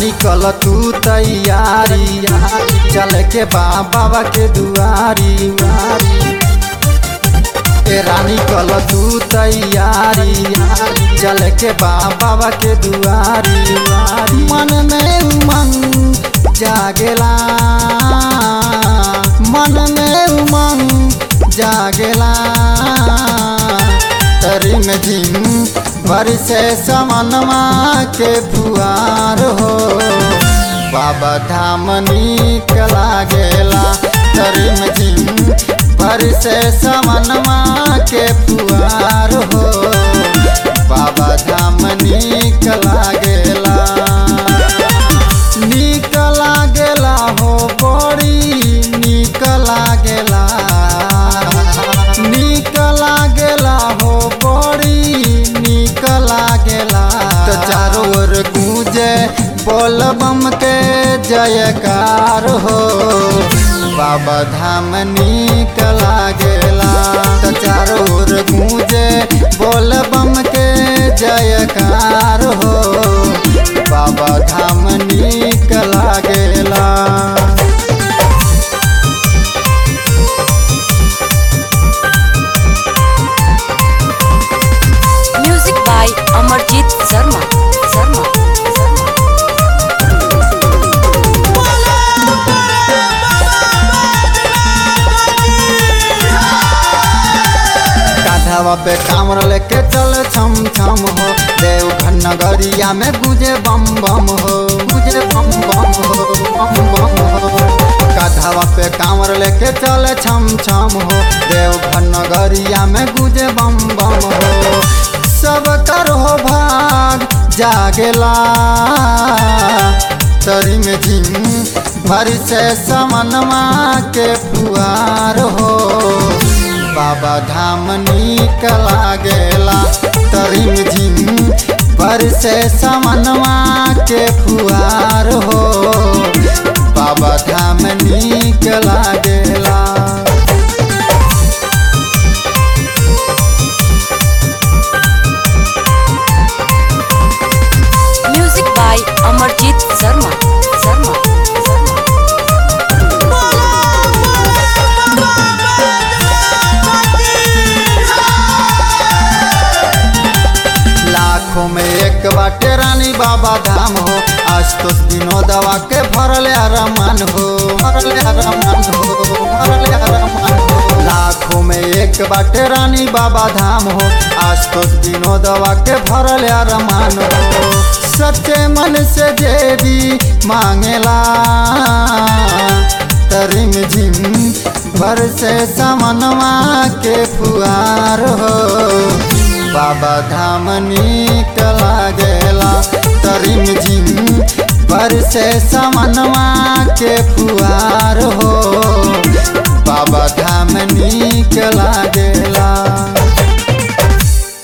रानी कल तू तैयारी चल के बा बाबा के दुआरी ए रानी कल तू तैयारी चल के बा बाबा के दुआरी मन में उमंग जागेला मन में उमंग जागेला तरी में झिम बरसे समनमा के फुआर हो बाबा धाम नीक लागेला तरी में झिम बरसे समनमा के फुआर हो बाबा धाम नीक लागेला नीक लागेला हो बड़ी नीक लागेला नीक लागेला हो बड़ी नीक लागेला तो चारों ओर गूंजे बोल बम के जयकार हो बाबा धाम नीक लागेला तो चारों ओर गूंजे बोल बम के जयकार हो बाबा धाम नीक लागेला Music by Amarjit Sharma. Sharma. Sharma. कांधावा पे कामर लेके चल छम छम हो देवघर नगरिया में गुजे बम बम हो गुजे बम बम हो बम बम हो कांधावा पे कामर लेके चल छम छम हो देवघर नगरिया में गुजे बम बम हो सब कर हो भाग जागेला तरी में झिम भर से समनमा के फुआर हो बाबा धाम नीक लागेला तरिम झिम पर से समनवा के फुआर हो बाबा धाम नीक लागेला Music by Amarjit Sharma. Sharma. Sharma. लाखों में एक बाटे रानी बाबा धाम हो आज तो विनोदवा के भरल रमान हो भरल रमान हो भरल रमान हो लाखों में एक बाटे रानी बाबा धाम हो आज तो विनोदवा के भरल रमान हो सच्चे मन से जे भी मांगेला तरिम झिम भर से समनवा के फुआर हो बाबा धाम नीक लागेला तरिम झिम पर से समनवा के फुआर हो बाबा धाम नीक लागे